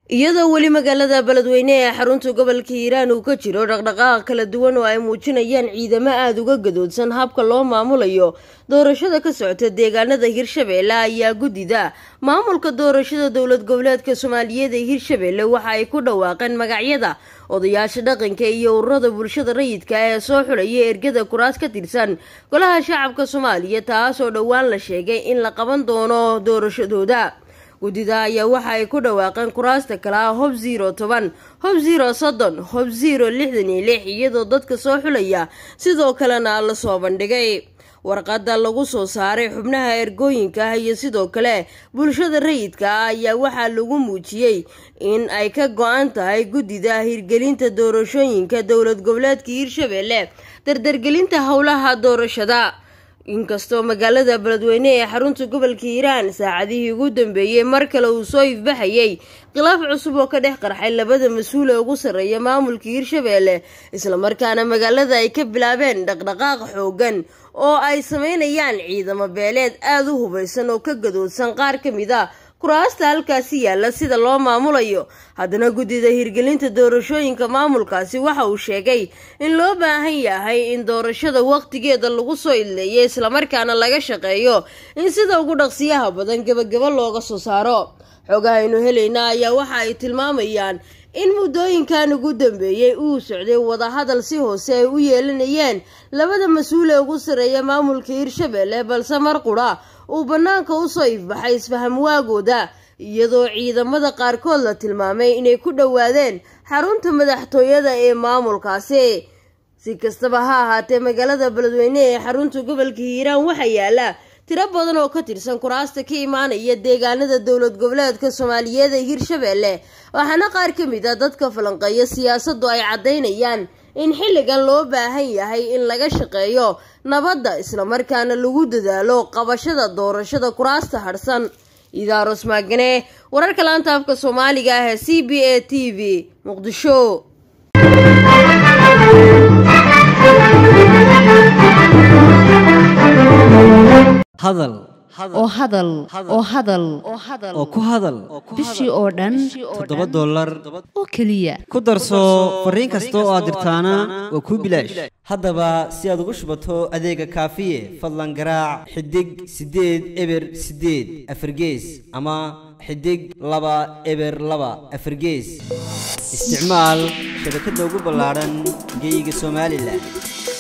iyadoo weli magaalada beledweyne ee xarunta gobolka hiiraan uu ka jiro dhaqdhaqaaq kala duwan oo ay muujinayaan ciidamo aada uga gadoodsan habka loo maamulayo doorashada ka socota deegaanada hirshabeelle ayaa guddida maamulka doorashada dowlad goboleedka soomaaliyeed ee hirshabeelle waxa ay ku dhawaaqeen magacyada odayaasha dhaqanka iyo ururada bulshada rayidka ee soo xulaya ergada kuraas ka tirsan golaha shacabka soomaaliya taas oo dhowaan la sheegay in la qaban doono doorashadooda guddida ayaa waxa ay ku dhawaaqeen kuraasta kale ah hob ziro toban hob ziro soddon hob ziro lixdan iyo lix iyadoo dadka soo xulaya sidoo kalena la soo bandhigay warqadda lagu soo saaray xubnaha ergooyinka ah iyo sidoo kale bulshada rayidka ah ayaa waxaa lagu muujiyey in ay ka go-an tahay guddida hirgelinta doorashooyinka dowlad goboleedka hiirshabeelle dardargelinta howlaha doorashada inkastoo magaalada beledweyne ee xarunta gobolka hiiraan saacadihii ugu dambeeyey mar kale uu soo ifbaxayay khilaaf cusub oo ka dhex qarxay labada mas-uul ee ugu sarreeya maamulka hiirshabeelle islamarkaana magaalada ay ka bilaabeen dhaqdhaqaaq xoogan oo ay sameynayaan ciidamo beeleed aada u hubaysan oo ka gadoodsan qaar ka mid a kuraasta halkaasi yaalla sida loo maamulayo haddana guddida hirgelinta doorashooyinka maamulkaasi waxa uu sheegay in loo baahan yahay in doorashada waqtigeeda lagu soo idleeyo islamarkaana laga shaqeeyo in sida ugu dhaqsiyaha badan gebagabo looga soo saaro xoogahaynu helayna ayaa waxa ay tilmaamayaan in muddooyinkan ugu dambeeyey uu socday wadahadal si hoose ay u yeelanayeen labada mas-uul ee ugu sarreeya maamulka hiirshabeelle balse mar qudha uu bannaanka usoo ifbaxay isfaham waagooda iyadoo ciidamada qaarkood la tilmaamay inay ku dhowaadeen xarunta madaxtooyada ee maamulkaasi si kastaba ha ahaatee magaalada beledweyne ee xarunta gobolka hiiraan waxaa yaala tiro badan oo ka tirsan kuraasta ka imaanaya deegaanada dowlad goboleedka soomaaliyeed ee hiirshabeelle waxaana qaar ka mid a dadka falanqeeya siyaasaddu ay caddaynayaan in xilligan loo baahan yahay in laga shaqeeyo nabadda islamarkaana lagu dadaalo qabashada doorashada kuraasta hadhsan idaaros maagane wararka laanta afka soomaaliga ah ee c b a t v muqdisho hadal oo hadal oo hadal oo ku hadal bishii oo dhan toddoba dollar oo keliya ku darso fariin kasta oo aad dirtaana waa kuu bilaash haddaba si aad ugu shubato adeega kaafiye fadlan garaac xidig siddeed eber siddeed afargees ama xidig laba eber laba afargees isticmaal shabakadda ugu ballaadhan geeyiga somalilan